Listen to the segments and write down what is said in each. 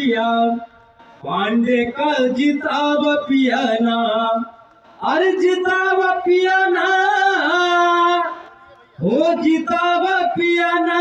पिया पांडे का जिताब पिया ना अरे जिताब पिया ना हो जिताब पिया ना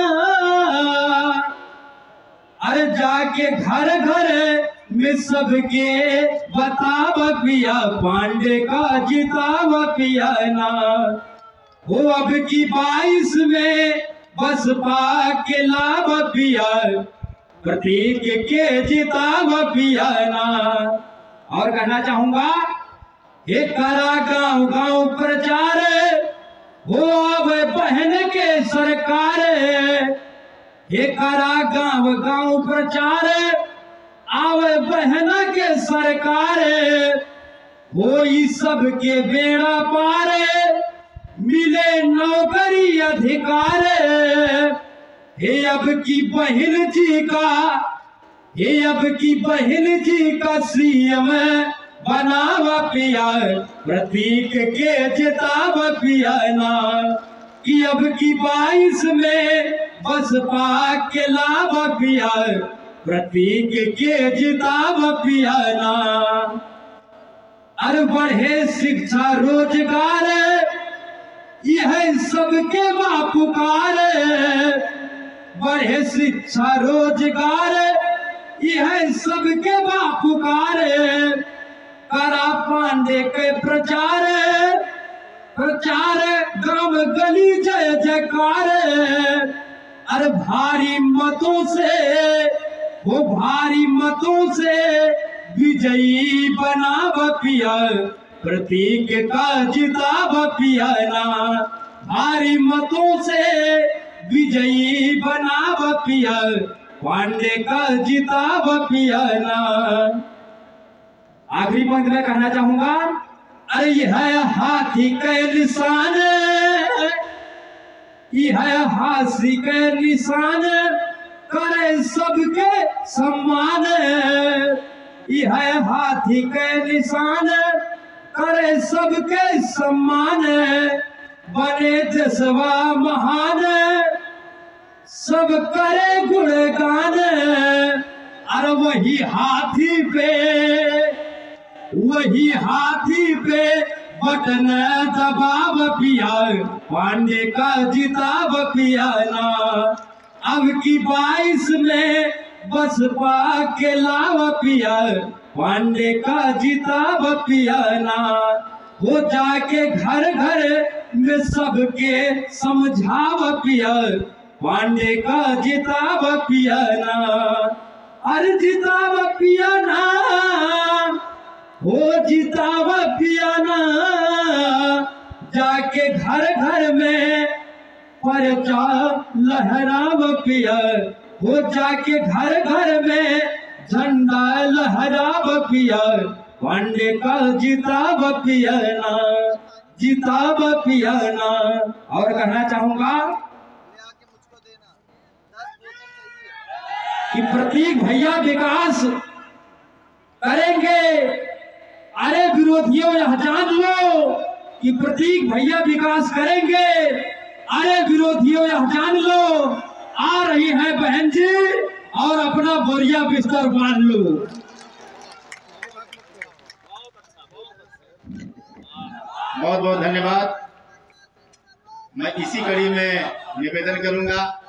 अरे जाके घर घर में सबके बताब पिया पांडे का जिताब पिया ना हो अब की बाईस में बसपा के लाभ पिया प्रतीक के जिताब पिया ना और कहना चाहूंगा हे करा गांव गांव प्रचार हो अब बहन के सरकार हे करा गांव गांव प्रचार आवे बहन के सरकार हो सब के बेड़ा पार मिले नौकरी अधिकार हे अब की बहन जी का हे अब की बहन जी का सीएम बनावा पिया प्रतीक के जिताब पिया ना कि अब की बाईस में बसपा के लाभ पिया प्रतीक के जिताब पिया ना अरे बढ़े शिक्षा रोजगार यह सबके बापुकार बढ़े शिक्षा रोजगार यह सबके बापुकार करा पांडे के प्रचार प्रचार ग्राम गली जय जयकार अरे भारी मतों से वो भारी मतों से विजयी बनाव पिया प्रतीक का जिताब पिया ना भारी मतों से विजयी बनाव पिया पांडे का जिताब पिया ना आखिरी पंक्ति में कहना चाहूंगा अरे यह हाथी के निशान यह हाथी के निशान करे सबके सम्मान यह हाथी के निशान करे सबके सम्मान बने जसवा महान सब करे गुणगान अरे वही हाथी पे वही हाथी पे बटन दबाव पिया पांडे का जिताब पिया ना अब की बाईस में बसपा के लाव पिया पांडे का जिताब पिया ना हो जाके घर घर में सबके समझाव पिया पांडे का जिताब पिया ना अरे जिताब पिया ना हो जिताब पियाना जाके घर घर में परचा लहराव पिया हो जाके घर घर में झंडा लहराव पिया पांडे का जिताब पियाना जिताब पियाना और कहना चाहूंगा आके मुझको देना दस बोतल चाहिए कि प्रतीक भैया विकास करेंगे अरे विरोधियों यह जान लो कि प्रतीक भैया विकास करेंगे अरे विरोधियों यह जान लो आ रही है बहन जी और अपना बोरिया बिस्तर बांध लो बहुत बहुत धन्यवाद मैं इसी कड़ी में निवेदन करूंगा